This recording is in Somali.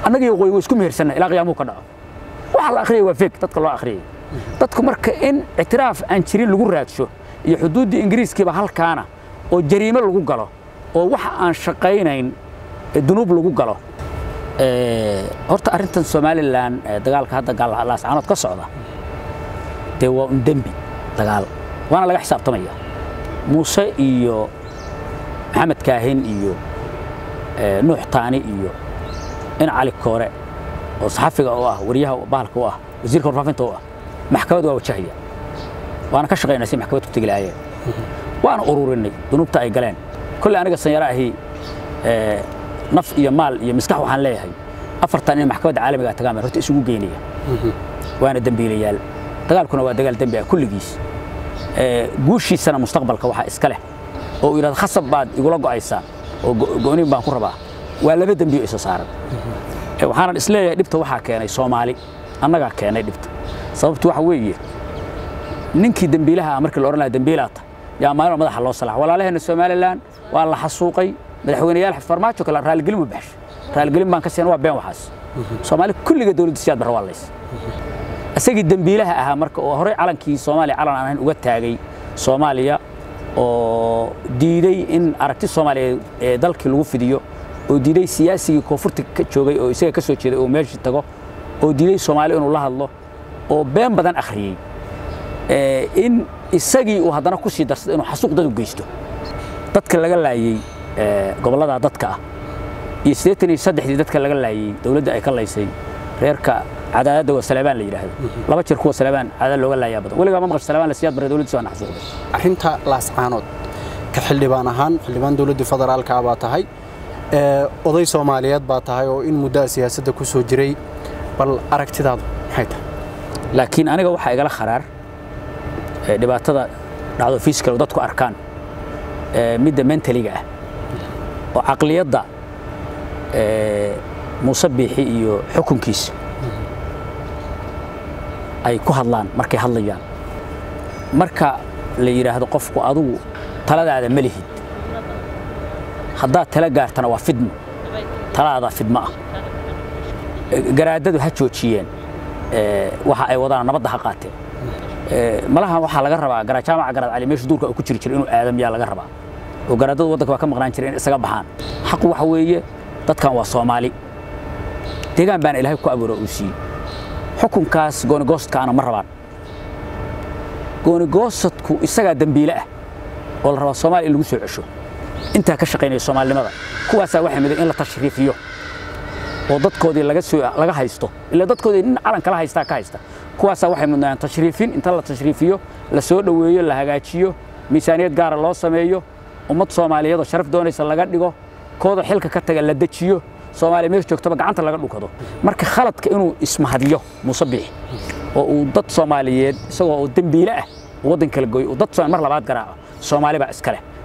annaga iyo waqooyi way isku mehersanna ilaa qiyaamuu ka dhaco waxa la akhriyay waa feeg dadka loo akhriyay dadku marka in ictiraaf aan jirin lagu raadsho iyo xuduuddii ingiriiskiiba halkaana oo jariimo lagu galo oo waxa aan shaqaynayn dunuub lagu galo horta arrintan somalilan dagaalka hadda laascaanood ka socda dee waa un dembi dagaal waana laga xisaabtamaya muuse iyo maxamed kaahin iyo nuux taani iyo in cali koore oo saxafiga u ah wariyaha bahalka u ah wasiirka warfaafinta u ah maxkamad waa wajahaya waana ka shaqaynaa si maxkamad ku tegi lahaayeen waana ururinay dunuubta ay galeen kolley aniga sanyaro ahi naf iyo maal iyo maskax waxaan leeyahay afartan in maxkamadda caalamiga tagaan baan horta isugu geynaya waana dembiilayaal dagaalkuna waa dagaal dembi ah kulligiis guushiisana mustaqbalka waxaa iska leh oo uu yidhahdo khasab baad igula go'aysaa oo go'niin baan ku rabaa waa laba dembiyo isa saaran waxaanan isleeyahay dhibta waxaa keenay soomaali annagaa keenay dhibta sababtu waxa weeye ninkii dembiilaha ah markii la odhan lahaa dembiilaata yaa maalin madaxa loo salax walaalaheenna somalilan waa la xasuuqay madaxweyneyaal farmaajo kale raaligelin u baxshay raaligelin baan ka siina waa been waxaas soomaali kulliga dowladda siyaad barra waa lays isagii dembiilaha ahaa marka oo horey calankii soomaaliya calan aan ahayn uga taagay soomaaliya oo diiday in aragti soomaaliya ee dalkii lagu fidiyo oo diiday siyaasigii koonfurta ka joogay oo isaga ka soo jeeday oo meeshii tago oo diiday soomaaliya inuu la hadlo oo been badan akhriyey in isagii uu haddana ku sii darsada inuu xasuuq dad u geysto dadka laga laayey gobollada dadka ah iyo siddeetan iyo saddexdii dadka laga laayey dowladda ay ka laysay reerka cadaadadda waa salabaan la yidhaahdo laba jeer kuwa salabaan cadaad looga laayaa badan weligaa ma maqasho salabaan la siyaad baray dowladdiisa waa naxsuuqday arrinta laascaanood ka xildhibaan ahaan xildhibaan dowladda federaalka baa tahay oday soomaaliyeed baa tahay oo in muddaa siyaasadda ku soo jiray bal aragtidaadu maxay tahay laakiin aniga waxaa igala kharaar dhibaatada dhacdo fiiskal dadku arkaan midda mentaliga ah oo caqliyadda muuse biixi iyo xukunkiisa ay ku hadlaan markay hadlayaan marka la yidhaahdo qofku adugu taladaada ma lihid haddaad tala gaartana waa fidmo taladaada fidmo ah garaadadu ha joojiyeen waxa ay wadaan nabadda ha qaateen malaha waxaa laga rabaa jaamaca garaad cali meeshu duurka ku jiri jira inuu aadam yaa laga rabaa oo garaadadu waddanka waa ka maqnaan jira in isaga baxaan xaqu waxa weeye dadkan waa soomaali deegaan baana ilaahay ku abuuro uu siiyey xukunkaas goonigoostkaana ma rabaan goonigoosadku isagaa dembiile ah oo la rabaa soomaaliya in lagu soo cesho intaa ka shaqaynaya soomaalinimada kuwaasaa waxay miday in la tashriifiyo oo dadkoodii laga soo laga haysto ila dadkoodii nin calan kala haystaa ka haysta kuwaasaa waxay mudnayaan tashriifin inta la tashriifiyo la soo dhoweeyo la hagaajiyo miisaaniyad gaara loo sameeyo ummad soomaaliyeed oo sharaf doonaysa laga dhigo kooda xilka ka taga la dejiyo soomaaliya meesha joogtaba gacanta laga dhukado marka khaladka inuu ismahadiyo muuse biixi oo uu dad soomaaliyeed isagoo oo dembiile ah waddan kala gooyo uu dad mar labaad garaaco soomaali baa iska leh